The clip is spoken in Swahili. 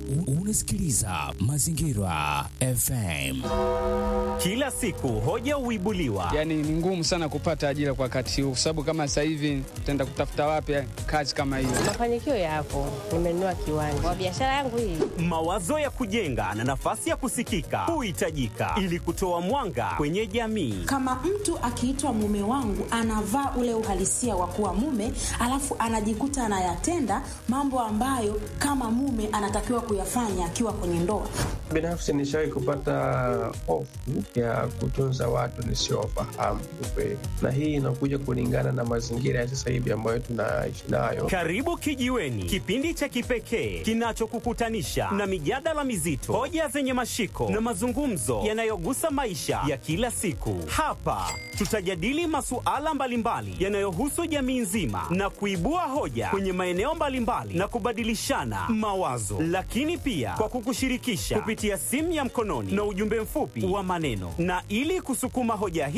Unasikiliza Mazingira FM. Kila siku hoja huibuliwa, Yani ni ngumu sana kupata ajira kwa wakati huu, kwa sababu kama sasa hivi tutaenda kutafuta wapi kazi kama hiyo? Mafanikio yapo, nimenunua kiwanja kwa biashara yangu hii. mawazo ya kujenga na nafasi ya kusikika huhitajika ili kutoa mwanga kwenye jamii. Kama mtu akiitwa mume wangu anavaa ule uhalisia wa kuwa mume, alafu anajikuta anayatenda mambo ambayo kama mume anatakiwa kuyafanya akiwa kwenye ndoa. Binafsi nishawahi kupata hofu ya kutunza watu nisiowafahamu kiukweli, na hii inakuja kulingana na mazingira ya sasa hivi ambayo tunaishi nayo. Karibu Kijiweni, kipindi cha kipekee kinachokukutanisha na mijadala mizito, hoja zenye mashiko na mazungumzo yanayogusa maisha ya kila siku. Hapa tutajadili masuala mbalimbali yanayohusu jamii nzima na kuibua hoja kwenye maeneo mbalimbali na kubadilishana mawazo, lakini pia kwa kukushirikisha kupitia simu ya mkononi na ujumbe mfupi wa maneno, na ili kusukuma hoja hii